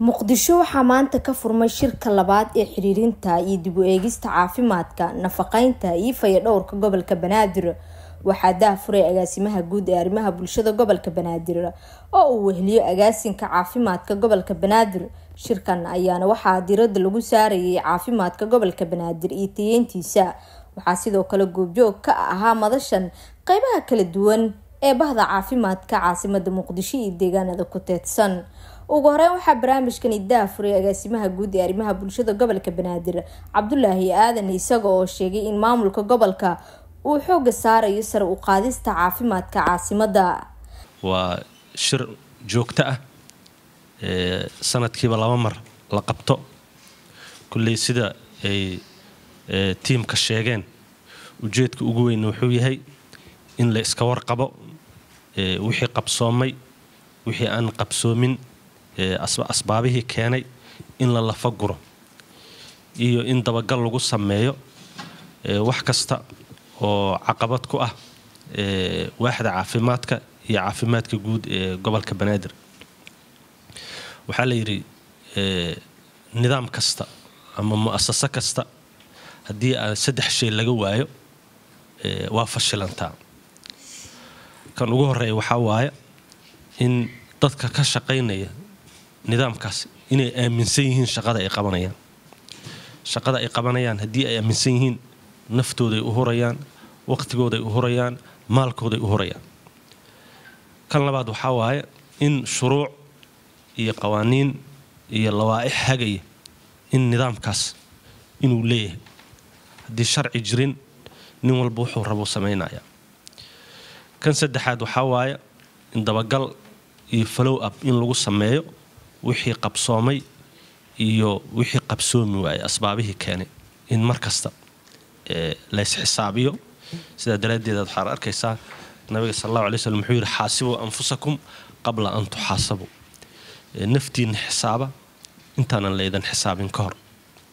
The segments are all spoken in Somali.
muqdisho waxaa maanta ka furmay shirka labaad ee xiriirinta iyo dib u eegista caafimaadka nafaqeynta iyo fayadhowrka gobolka banaadir waxaa daahfuray agaasimaha guud ee arrimaha bulshada gobolka banaadir oo uu weheliyo agaasinka caafimaadka gobolka banaadir shirkan ayaana waxaa diirada lagu saarayay caafimaadka gobolka banaadir iyo tayeyntiisa waxaa sidoo kale goobjoog ka ahaa madashan qeybaha kala duwan ee bahda caafimaadka caasimada muqdisho iyo deegaanada ku teedsan ugu horeyn waxaa barnaamijkani daafuray agaasimaha guud ee arrimaha bulshada gobolka banaadir cabdulaahi aadan isaga oo sheegay in maamulka gobolka uu xooga saarayo sare u qaadista caafimaadka caasimada waa shir joogto ah sanadkiiba laba mar la qabto kulley sida ay tiimka sheegeen ujeedka ugu weyn wuxuu yahay in la iska warqabo wixii qabsoomay wixii aan qabsoomin asbaabihii keenay in la lafa guro iyo in dabagal lagu sameeyo wax kasta oo caqabad ku ah waaxda caafimaadka iyo caafimaadka guud ee gobolka banaadir waxaa la yidhi nidaam kasta ama mu'asaso kasta haddii aan saddex shay laga waayo waa fashilantaa kan ugu horeeya waxaa waaya in dadka ka shaqaynaya nidaamkaas inay aaminsan yihiin shaqada ay qabanayaan shaqada ay qabanayaan haddii ay aaminsan yihiin naftooday u hurayaan waqtigooday u hurayaan maalkooday u hurayaan kan labaad waxaa waaye in shuruuc iyo qawaaniin iyo lawaaix hagaya in nidaamkaas inuu leeyahay haddii sharci jirin nin walba wuxuu rabuu samaynayaa kan saddexaad waxaa waaye in dabagal iyo follow up in lagu sameeyo wixii qabsoomay iyo wixii qabsoomi waayay asbaabihii keenay in mar kasta laysxisaabiyo sidaa daraaddeed waxaad arkaysaa nabiga sal allahu alay slm wuxuu yidhi xaasibuu anfusakum qabla an tuxaasabuu naftiinna xisaaba intaanan laydan xisaabin ka hor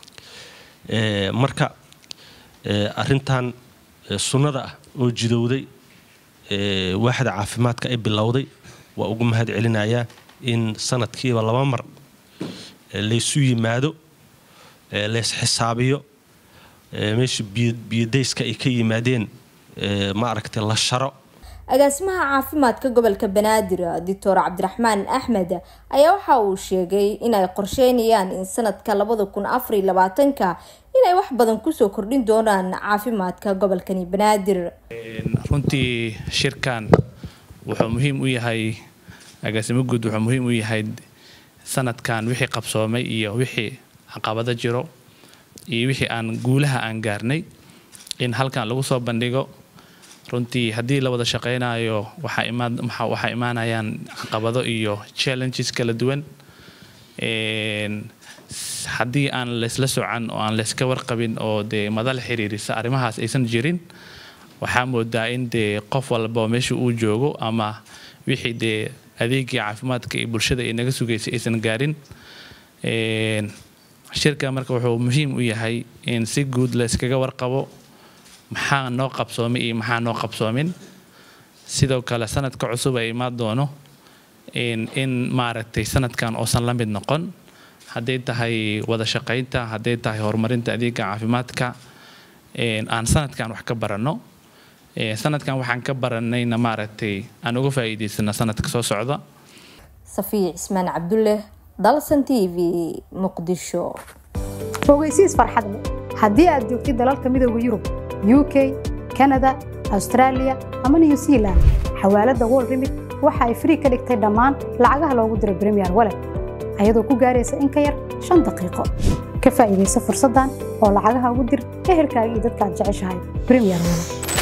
marka arintan sunnada ah oo jidowday waaxda caafimaadka ay bilowday waa ugu mahad celinayaa in sanadkiiba laba mar laysu yimaado lays xisaabiyo meesha biyodayska ay ka yimaadeen ma aragtay la sharo agaasimaha caafimaadka gobolka banaadir doctor cabdiraxmaan axmed ayaa waxa uu sheegay inay qorsheynayaan in sanadka labada kun afariy labaatanka inay wax badan kusoo kordhin doonaan caafimaadka gobolkani banaadir runtii shirkan wuxuu muhiim u yahay agaasimo guud wuxuu muhiim u yahay sanadkan wixii qabsoomay iyo wixii caqabado jiro iyo wixii aan guulaha aan gaarnay in halkan lagu soo bandhigo runtii haddii la wada shaqaynayo waxaa imaanayaan caqabado iyo challenges kala duwan haddii aan laysla socan oo aan layska warqabin oo dee madal xiriirisa arrimahaas aysan jirin waxaa moodaa in dee qof walba meesha uu joogo ama wixii dee adeegii caafimaadka iyo bulshada ay naga sugaysay aysan gaarin shirka marka wuxuu muhiim u yahay in si guud layskaga warqabo maxaa noo qabsoomay iyo maxaa noo qabsoomin sidoo kale sanadka cusub ay imaan doono in maaragtay sanadkan oosan la mid noqon hadday tahay wada shaqaynta hadday tahay horumarinta adeega caafimaadka aan sanadkan wax ka baranno sanadkan waxaan ka baranayna maaragtay aan uga faa'iidaysana sanadka soo socda safiya cismaan cabdulle dalsan t v muqdisho ogeysiis farxadle haddii aad joogtid dalalka midooda yurub u k kanada austraaliya ama new zealand xawaaladda wol rimid waxa ay frii ka dhigtay dhammaan lacagaha loogu diro bremiyer walet ayadoo ku gaaraysa in ka yar shan daqiiqo ka faa'iidaysa fursaddan oo lacagaha ugu dir ehelkaaga iyo dadka aad jeceshahay bremiyer walet